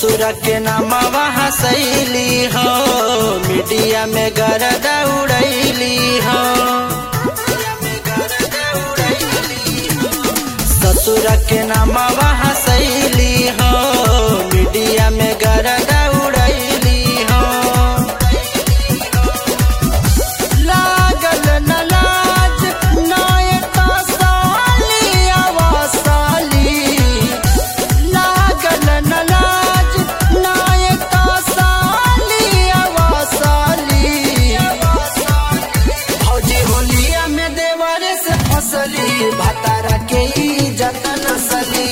ससुर के नामवा हसैली हो मीडिया में गरदा उड़ैली हो ससुर के नामवा हसैली हो मीडिया में गरदा उड़ैली हो लागल न लाज नायका साली अवसाली लागल न लाज नायका साली अवसाली भौजी होलिया में देवरे से फसली भतारा के इज्जत नसली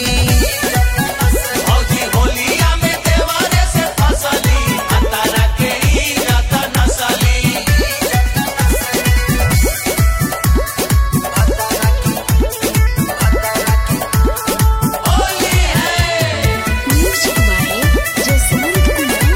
भौजी होलिया में देवारे से फसली अतारा के इज्जत नसली होली है Music by Jasmine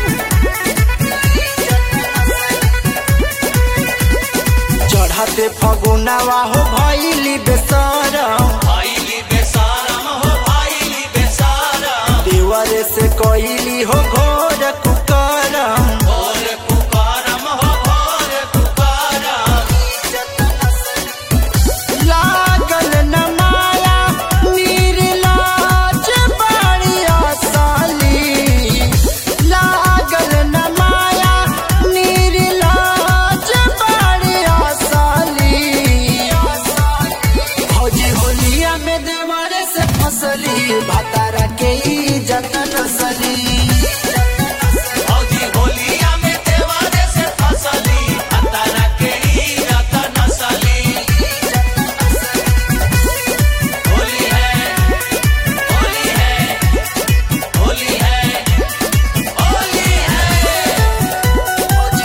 चढ़ते फगुनावा हो भैली बेसरम भाईली बेसारम हो भाईली बेसारम देवरे से कोइली हो घोर कुकरम भोर पुकारम हो भोर पुकारम लागल न माया निर्लाज बड़िया साली लागल न माया निर्लाज बड़िया साली भौजी होलिया में देवरे से फसली भतारा के इज्जत नसली भौजी होलिया में देवारे से फसली अतारा के इज्जत नसली होली है होली है होली है होली है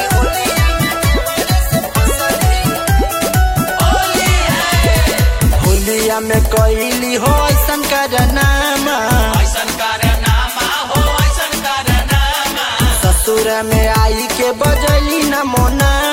होली है होलिया में कैली हो ऐसन करनामा ऐसन कारनामा हो ऐसन कारनामा ससुर में आई के बजली न मोना